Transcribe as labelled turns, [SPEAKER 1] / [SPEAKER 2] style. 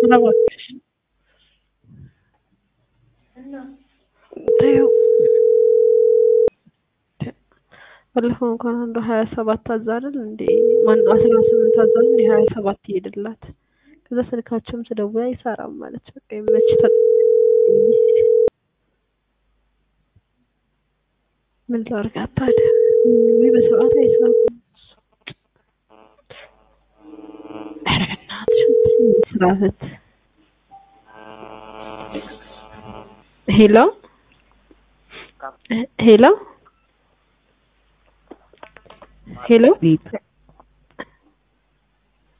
[SPEAKER 1] እባክሽ ተይው። ባለፈው እንኳን አንዷ ሀያ ሰባት ታዛ አይደል እንዴ ማነው አስራ ስምንት ታዛ እንዴ ሀያ ሰባት ይሄድላት ከዛ ስልካቸውም ስደውል አይሰራም ማለት በቃ ይመች ምን ላድርጋት ታዲያ ወይ በሰዓት አይሰራም ኧረ በእናትሽ ስራህት ሄሎ ሄሎ ሄሎ